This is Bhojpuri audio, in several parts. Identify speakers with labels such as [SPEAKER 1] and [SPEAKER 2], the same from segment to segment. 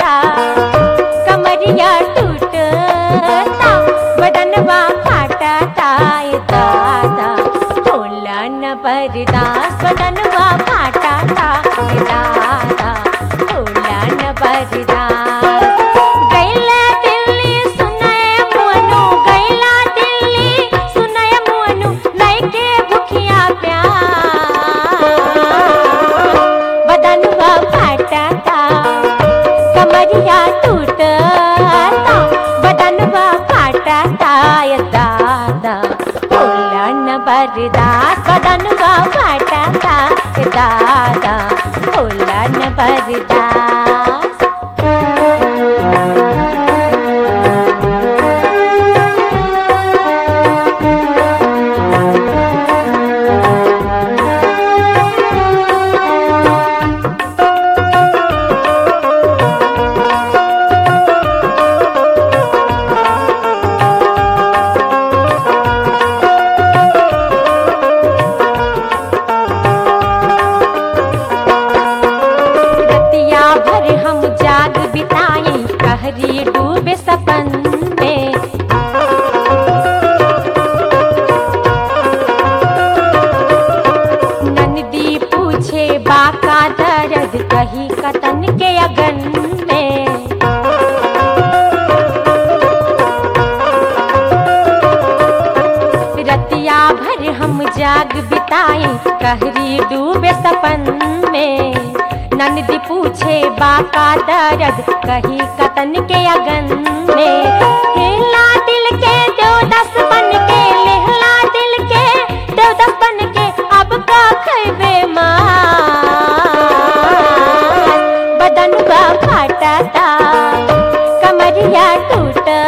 [SPEAKER 1] कमरिया टूटता बदनवा फाटता ए दादा होला न बर्दाश्त बदनवा फाटता ए दादा होला न बर्दाश्त गैला दिल्ली सुनय मुअनु गैला दिल्ली सुनय मुअनु लइके भुखिया प्यार बदनवा फाटता कमरिया टूटता बदनवा फाटता ये दादा होला न बर्दाश्त बदनवा फाटता ये दादा होला न बर्दाश्त रतिया भर हम जाग बिताई कहरी डूबे सपन में नंदी पूछे बाका दर्द कही कतन के अगन में रतिया भर हम जाग बिताई कहरी डूबे सपन में नंदी पूछे बाका दर्द कही कतन के अगन में हिला दिल के देवदस बन के लेहला दिल के देवदस बन के अब का खैबे मार बदन बा फाटता कमरिया टूटता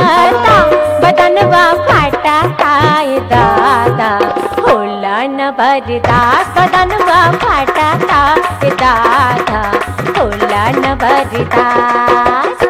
[SPEAKER 1] बदनवा फाटता ए दादा होला न बर्दाश्त बदनवा फाटता ए दादा होला न बर्दाश्त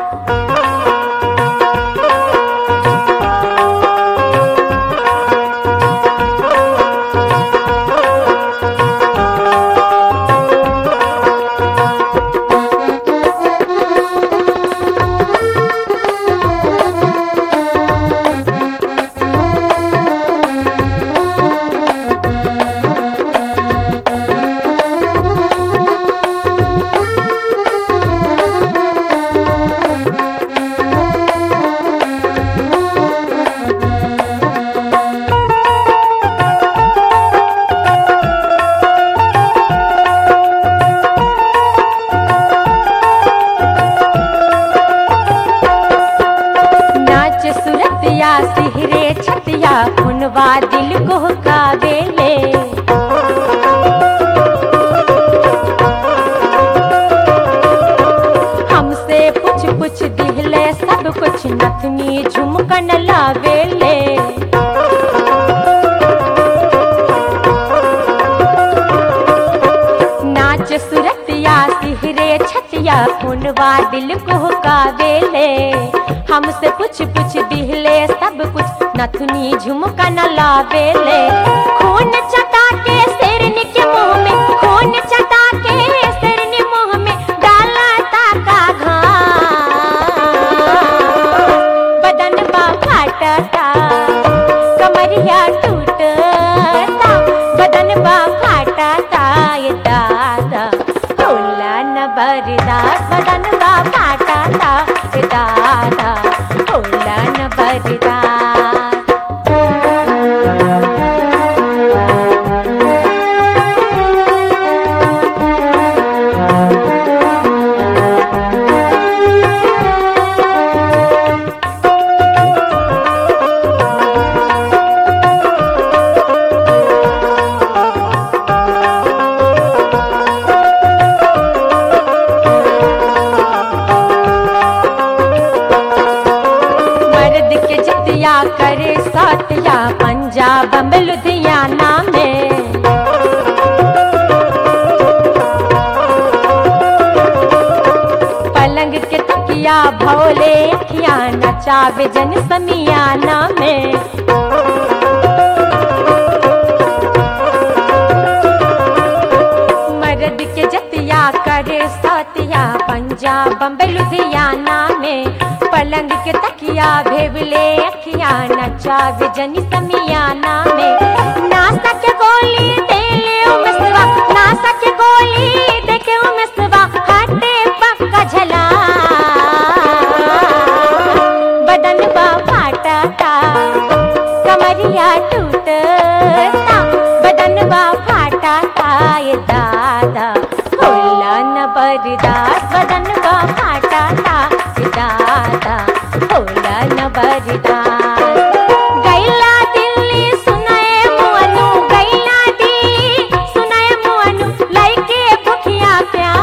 [SPEAKER 1] नाच सुरतिया सिहरे छतिया खुनवा दिल को कावेले हमसे पुछ पुछ दिहले सब कुछ नथनी झुमकन लावेले नाच सुरतिया सिहरे छतिया खुनवा दिल को कावेले हमसे कुछ कुछ दिहले सब कुछ नथुनी झुमका न लावेले खून चटा के शेरनी के मुंह में खून चटा के शेरनी मुंह में डाला ताका घास बदन बा फाटता कमरिया टूटता बदन बा फाटता ये दादा होला न बर्दाश्त बदन बा फाटता ये दादा होला न बर्दाश्त मर्द के जतिया करे सतिया पंजाब में लुधियाना में पलंग के तकिया भोले अखिया नचावे जन समियाना में मर्द के जतिया करे सतिया पंजाब जा बम्बई लुधियाना में पलंग के तकिया भेवले अखिया नचा विजनी समियाना में नासा के गोली देले उमसवा नासा के गोली देके उमसवा हटे पक्का झला बदन बा फाटा था कमरिया टूटता बदन बा फाटा था ये दादा होला न बरदास बदन बा फाटा था ये दादा होला न बरदास गैला दिल्ली सुनाए मुअनु गैला दिल्ली सुनाए मुअनु लइके भुखिया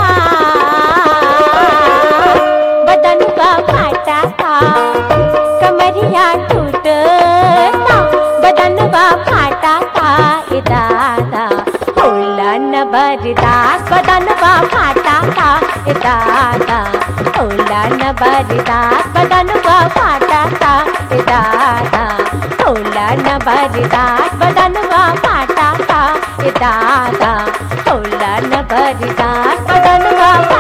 [SPEAKER 1] प्यार बदन बा फाटा था कमरिया टूटता बदन बा फाटा था ए दादा होला न बरदास बदन बा फाटा था ए दादा होला न बरदास बदन बा फाटा था ए दादा होला न बरदास बदन बा फाटा था ए दादा होला न बरदास बदन बा